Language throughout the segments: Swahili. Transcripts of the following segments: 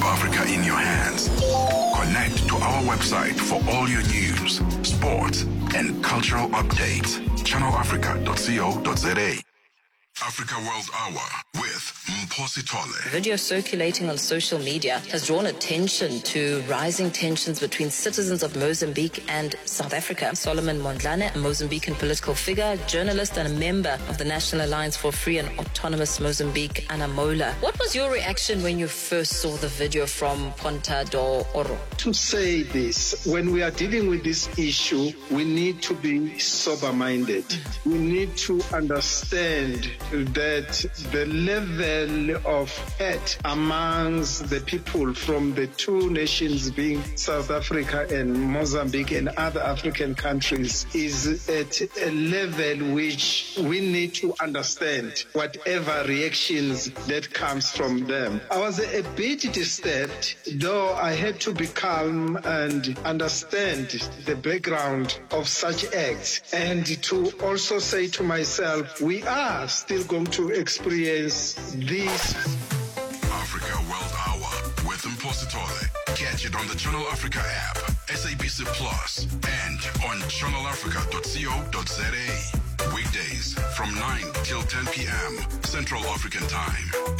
Keep Africa in your hands. Connect to our website for all your news, sports, and cultural updates. ChannelAfrica.co.za. Africa World Hour with Mposi Tole. Video circulating on social media has drawn attention to rising tensions between citizens of Mozambique and South Africa. Solomon Mondlane, a Mozambican political figure, journalist, and a member of the National Alliance for Free and Autonomous Mozambique, Anamola. What was your reaction when you first saw the video from Ponta do Oro? to say this when we are dealing with this issue we need to be sober minded we need to understand that the level of hate amongst the people from the two nations being south africa and mozambique and other african countries is at a level which we need to understand whatever reactions that comes from them i was a bit disturbed though i had to be calm and understand the background of such acts and to also say to myself we are still going to experience this Africa World Hour with Mposi Tole. Catch it on the Channel Africa app, SABC Plus, and on channelafrica.co.za. Weekdays from 9 till 10 p.m. Central African Time.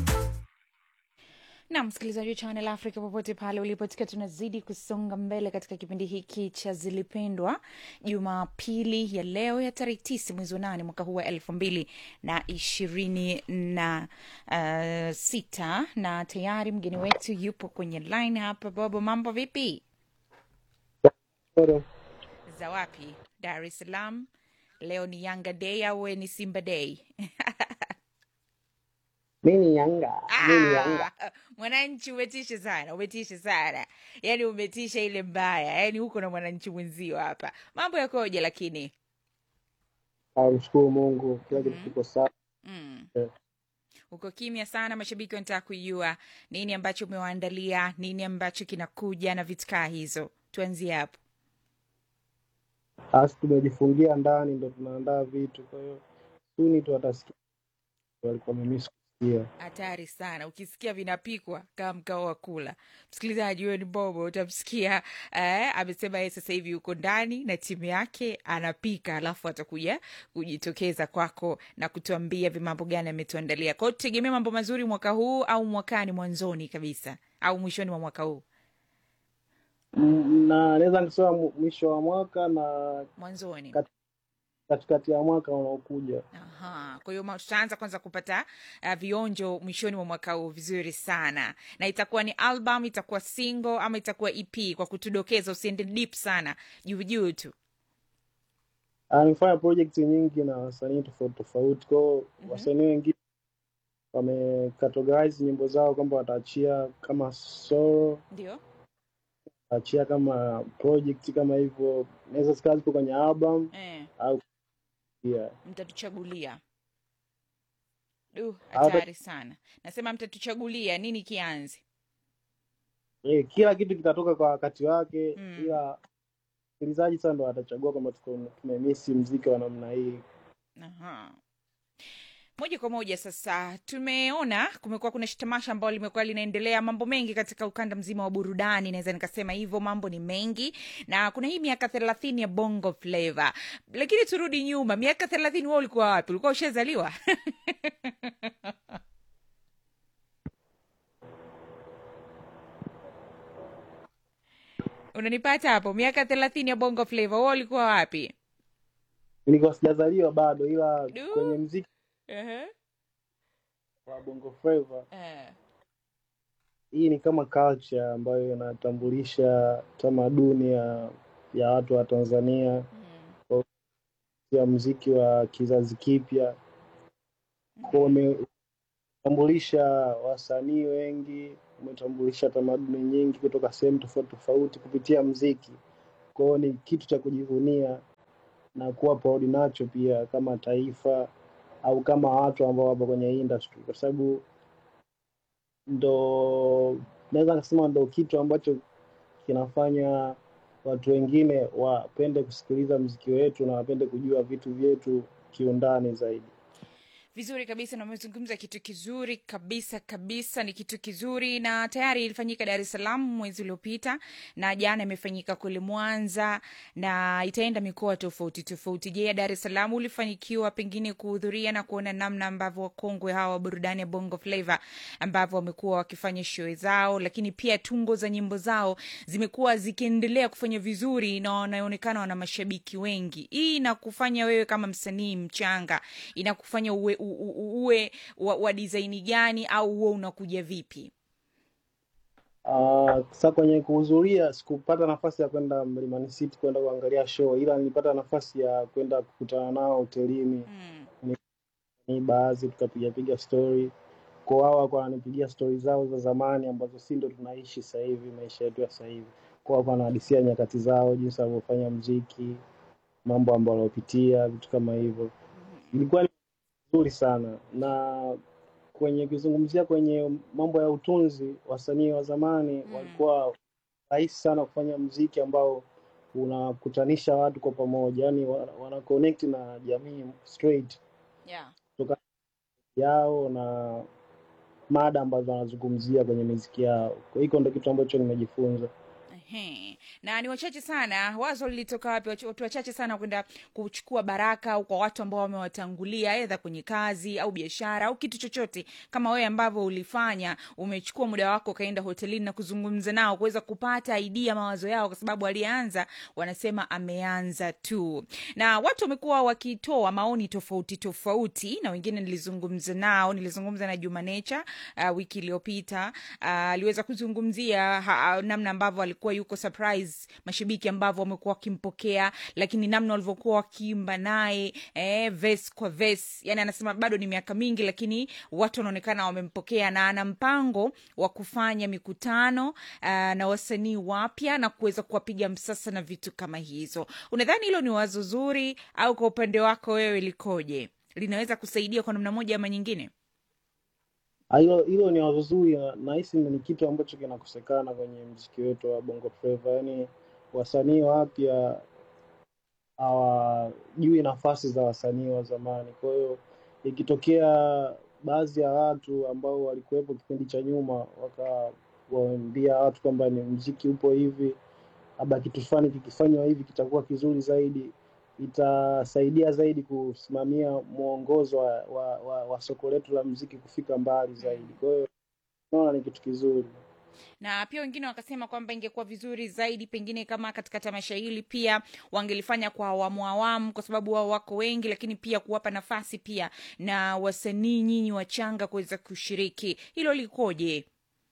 na msikilizaji wa Channel Africa popote pale ulipo, tukiwa tunazidi kusonga mbele katika kipindi hiki cha Zilipendwa Jumapili ya leo ya tarehe tisa mwezi wa nane mwaka huu wa elfu mbili na ishirini na uh, sita na tayari mgeni wetu yupo kwenye line hapa. Bobo, mambo vipi? za wapi? Dar es Salaam. Leo ni Yanga Day au we ni Simba Day? mi ni Yanga, mi ni Yanga. Ah, mwananchi umetisha sana, umetisha sana, yaani umetisha ile mbaya, yaani huko na mwananchi mwenzio hapa. Mambo yakoje? Lakini Ah, Mshukuru Mungu, kila kitu Mhm. kiko sawa. mm, Eh. uko kimya sana. Mashabiki wanataka kujua nini ambacho umewaandalia, nini ambacho kinakuja na vitu kaa hizo. Tuanzie hapo. Asi tumejifungia ndani, ndo tunaandaa vitu, kwa hiyo suni tu watasikia walikuwa wamemiss kusikia. Hatari sana ukisikia vinapikwa kama mkao wa kula. Msikilizaji, huyo ni Bobo, utamsikia eh, amesema yeye sasa hivi yuko ndani na timu yake anapika, alafu atakuja kujitokeza kwako na kutuambia vimambo gani ametuandalia. Kwa hiyo tutegemea mambo mazuri mwaka huu au mwakani mwanzoni kabisa au mwishoni mwa mwaka huu Mm, na naweza nikisema mu- mwisho wa mwaka na mwanzoni. kat- katikati ya mwaka unaokuja. Aha, kwa hiyo ma- tutaanza kwanza kupata uh, vionjo mwishoni mwa mwaka huu vizuri sana, na itakuwa ni album, itakuwa single ama itakuwa EP? Kwa kutudokeza, usiende deep sana, juu juu tu. Ah, Nimefanya project nyingi na wasanii tofauti tofauti, kwa hiyo Mhm. wasanii wengine wamecategorize nyimbo zao kwamba wataachia kama solo, Ndio. wataachia kama project kama hivyo, naweza zikawa zipo kwenye album Eh, au pia mtatuchagulia. Du, Hata- hatari sana. Nasema mtatuchagulia nini kianze. eh, kila kitu kitatoka kwa wakati wake, Mm. ila msikilizaji sasa ndo atachagua kwamba tuko- tumemisi mziki wa namna hii. Aha. Moja kwa moja sasa, tumeona kumekuwa kuna tamasha ambalo limekuwa linaendelea, mambo mengi katika ukanda mzima wa burudani, naweza nikasema hivyo. Mambo ni mengi, na kuna hii miaka thelathini ya Bongo Flava. Lakini turudi nyuma, miaka thelathini, wewe ulikuwa wapi? Ulikuwa ushazaliwa? unanipata hapo? Miaka thelathini ya Bongo Flava, wewe ulikuwa wapi? Nilikuwa sijazaliwa bado, ila Du. kwenye mziki Ehe. wa Bongo Flava Eh. hii ni kama culture ambayo inatambulisha tamaduni ya ya watu wa Tanzania, Mm. ya mziki wa kizazi kipya, kwa umetambulisha wasanii wengi, umetambulisha tamaduni nyingi kutoka sehemu tofauti tofauti kupitia mziki. Kwa hiyo ni kitu cha kujivunia na kuwa proud nacho pia kama taifa au kama watu ambao wapo kwenye hii industry, kwa sababu ndo naweza kusema ndo kitu ambacho kinafanya watu wengine wapende kusikiliza mziki wetu na wapende kujua vitu vyetu kiundani zaidi. vizuri kabisa na umezungumza kitu kizuri kabisa kabisa ni kitu kizuri na tayari ilifanyika dar es salaam mwezi uliopita na jana imefanyika kule mwanza na itaenda mikoa tofauti tofauti je ya dar es salaam ulifanyikiwa pengine kuhudhuria na kuona namna ambavyo wakongwe hawa wa burudani ya bongo flava ambavyo wamekuwa wakifanya show zao lakini pia tungo za nyimbo zao zimekuwa zikiendelea kufanya vizuri na wanaonekana wana mashabiki wengi hii inakufanya wewe kama msanii mchanga inakufanya uwe, u- u- uwe wa, wa disaini gani au huo unakuja vipi Uh, sa kwenye kuhudhuria sikupata nafasi ya kwenda Mlimani City kwenda kuangalia show, ila nilipata nafasi ya kwenda kukutana nao hotelini mm. ni baadhi, tukapiga piga story kwa wao, walikuwa wananipigia stori zao za zamani ambazo si ndo tunaishi sasa hivi, maisha yetu ya sasa hivi. Kwa walikuwa wanahadisia nyakati zao, jinsi walivyofanya mziki, mambo ambayo waliopitia, vitu kama hivyo. Ilikuwa ni nzuri sana na kwenye kuzungumzia kwenye mambo ya utunzi, wasanii wa zamani Mm. walikuwa rahisi sana kufanya mziki ambao unakutanisha watu kwa pamoja, yani wana wana connect na jamii straight yeah. kutoka yao na mada ambazo wanazungumzia kwenye miziki yao. Kwa hiyo ndo kitu ambacho nimejifunza. Ehe. na ni wachache sana wazo lilitoka wapi Wach- watu wachache sana kwenda kuchukua baraka au kwa watu ambao wamewatangulia edha kwenye kazi au biashara au kitu chochote kama wewe ambavyo ulifanya umechukua muda wako ukaenda hotelini na kuzungumza nao kuweza kupata idea mawazo yao kwa sababu alianza wanasema ameanza tu na watu wamekuwa wakitoa maoni tofauti tofauti na wengine nilizungumza nao nilizungumza na juma nature uh, wiki iliyopita uh, aliweza kuzungumzia ha, namna ambavyo alikuwa yuko surprise mashabiki ambavyo wamekuwa wakimpokea lakini namna walivyokuwa wakiimba naye eh, ves kwa ves yani anasema bado ni miaka mingi lakini watu wanaonekana wamempokea na ana mpango wa kufanya mikutano uh, na wasanii wapya na kuweza kuwapiga msasa na vitu kama hizo unadhani hilo ni wazo zuri au kwa upande wako wewe likoje linaweza kusaidia kwa namna moja ama nyingine Ah, Hilo hilo ni wazo zuri na nahisi ni kitu ambacho kinakosekana kwenye mziki wetu wa Bongo Flava, yaani wasanii wapya hawajui nafasi za wasanii wa zamani. Kwa hiyo ikitokea baadhi ya watu ambao walikuwepo kipindi cha nyuma wakawaambia watu kwamba ni mziki upo hivi, labda kitu fulani kikifanywa hivi kitakuwa kizuri zaidi, itasaidia zaidi kusimamia mwongozo wa, wa, wa, wa soko letu la mziki kufika mbali zaidi. Kwa hiyo naona ni kitu kizuri. na pia wengine wakasema kwamba ingekuwa vizuri zaidi pengine kama katika tamasha hili pia wangelifanya kwa awamu awamu kwa sababu wao wako wengi lakini pia kuwapa nafasi pia na wasanii nyinyi wachanga kuweza kushiriki hilo likoje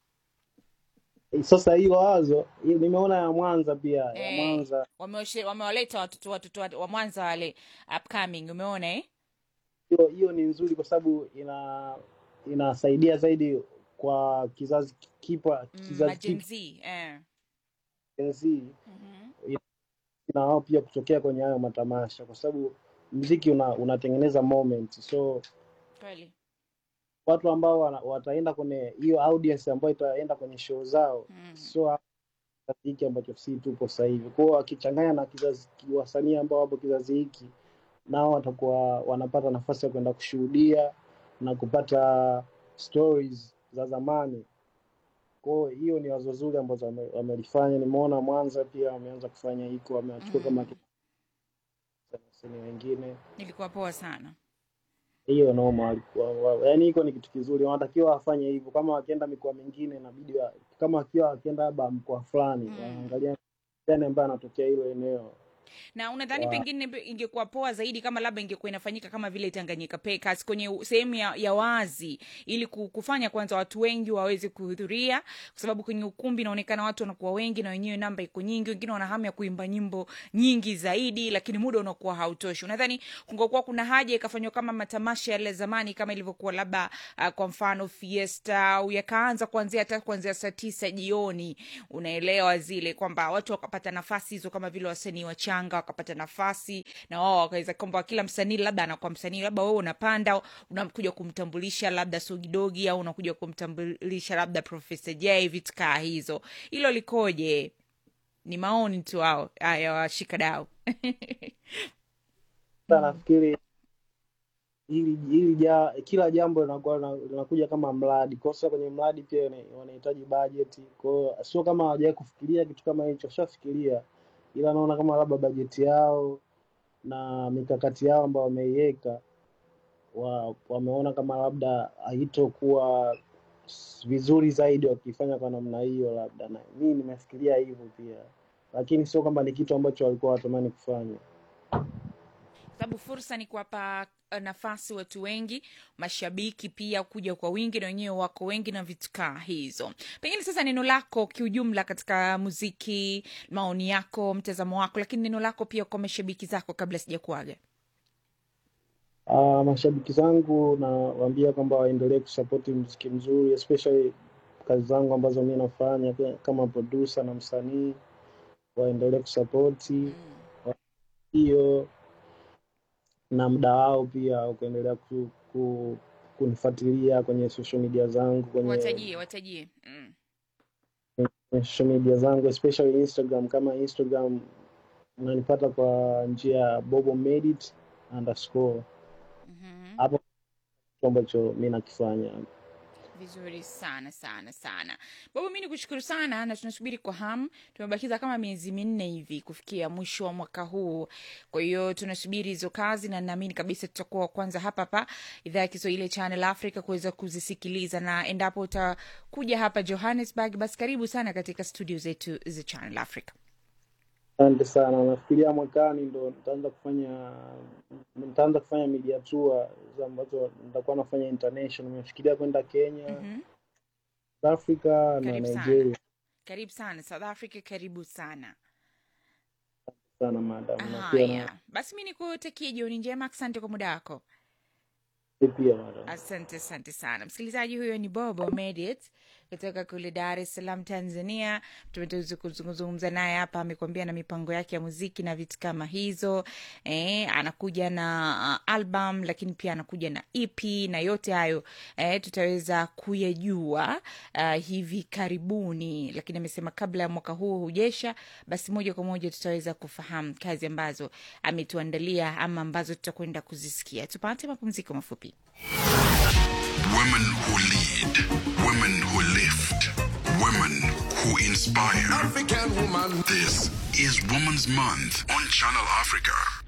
Sasa hiyo wazo hiyo nimeona ya Mwanza pia, ya Eh, Mwanza wamewashe- wamewaleta watoto watoto wa wa mwanza wale upcoming umeona eh? hiyo hiyo ni nzuri kwa sababu ina inasaidia zaidi kwa kizazi kipa mm, kizazi Gen kipya Z, eh. Gen Z, Mhm. na wao pia kutokea kwenye hayo matamasha, kwa sababu mziki una, unatengeneza moment, so kweli watu ambao wana, wataenda kwenye hiyo audience ambayo itaenda kwenye show zao mm. so kizazi hiki ambacho si tupo sasa hivi. Kwa hiyo wakichanganya na kizazi wasanii ambao wapo kizazi hiki, nao watakuwa wanapata nafasi ya kwenda kushuhudia na kupata stories za zamani. Kwa hiyo hiyo ni wazo zuri ambazo wame- wamelifanya. Nimeona Mwanza pia wameanza kufanya hiko, wamewachukua kama Mm. wasanii wengine. ilikuwa poa sana Hiyo noma walikuwa, wa- yaani hiko ni kitu kizuri, wanatakiwa wafanye hivyo. Kama wakienda mikoa mingine, inabidi wa- kama wakiwa wakienda labda mkoa fulani, mm. waangalia gani ambaye anatokea hilo eneo na unadhani wa, pengine be- ingekuwa poa zaidi kama labda ingekuwa inafanyika kama vile tanganyika Packers kwenye u- sehemu ya, ya wazi ili ku- kufanya kwanza watu wengi waweze kuhudhuria kwa sababu kwenye ukumbi inaonekana watu wanakuwa wengi na wenyewe namba iko nyingi wengine wana hamu ya kuimba nyimbo nyingi zaidi lakini muda unakuwa hautoshi unadhani kungekuwa kuna haja ikafanywa kama matamasha yale zamani kama ilivyokuwa labda uh, kwa mfano fiesta au yakaanza kuanzia hata kuanzia saa tisa jioni unaelewa zile kwamba watu wakapata nafasi hizo kama vile wasanii wachanga wakapata nafasi na wao wakaweza kwamba kila msanii labda anakuwa msanii labda wewe unapanda unakuja kumtambulisha labda sogidogi au unakuja kumtambulisha labda profesa j vitu kaa hizo hilo likoje ni maoni tu ao ya washikadau Sasa nafikiri hili hili ja, kila jambo linakuwa lina- linakuja kama mradi. Kwa sasa kwenye mradi pia ina- wanahitaji bajeti. Kwa hiyo sio kama hawajawahi kufikiria kitu kama hicho, washafikiria, ila naona kama labda bajeti yao na mikakati yao ambayo wameiweka wa, wameona kama labda haitokuwa s- vizuri zaidi wakifanya kwa namna hiyo, labda na mimi nimefikiria hivyo pia, lakini sio kwamba ni kitu ambacho walikuwa watamani kufanya. sababu fursa ni kuwapa eh, nafasi watu wengi mashabiki pia kuja kwa wingi na wenyewe wako wengi na vitu kaa hizo pengine sasa neno lako kiujumla katika muziki maoni yako mtazamo wako lakini neno lako pia kwa mashabiki zako kabla sijakuaga Uh, mashabiki zangu nawaambia kwamba waendelee kusapoti mziki mzuri especially kazi zangu ambazo mi nafanya pia kama producer na msanii, waendelee kusapoti hiyo na muda wao pia wa kuendelea ku, ku, kunifuatilia kwenye social media zangu kwenye, watajie watajie mm. kwenye social media zangu especially Instagram. Kama Instagram unanipata kwa njia ya Bobo Made It underscore mm-hmm. hapo kitu ambacho mi nakifanya. vizuri sana sana sana baba mi ni kushukuru sana na tunasubiri kwa hamu tumebakiza kama miezi minne hivi kufikia mwisho wa mwaka huu kwa hiyo tunasubiri hizo kazi na naamini kabisa tutakuwa wa kwanza hapa hapa idhaa ya kiswahili ya channel africa kuweza kuzisikiliza na endapo utakuja hapa johannesburg basi karibu sana katika studio zetu za channel africa Asante sana. Nafikiria mwakani ndo nitaanza kufanya nitaanza kufanya media tour hizo ambazo nitakuwa nafanya international. Nimefikiria kwenda Kenya, mm-hmm. South Africa na karibu sana Nigeria. karibu sana south africa karibu sana Sana madam, na pia na haya basi mi nikutakie jioni njema asante kwa muda wako pia madam. asante asante sana msikilizaji huyo ni bobo medit kutoka kule dar es salaam tanzania tumeweza kuzungumza naye hapa amekuambia na mipango yake ya muziki na vitu kama hizo eh, anakuja na uh, album lakini pia anakuja na ep na yote hayo eh, tutaweza kuyajua uh, hivi karibuni lakini amesema kabla ya mwaka huu hujesha basi moja kwa moja tutaweza kufahamu kazi ambazo ametuandalia ama ambazo tutakwenda kuzisikia tupate mapumziko mafupi Women who lead, women who lift, women who inspire. African woman. This is Women's Month on Channel Africa.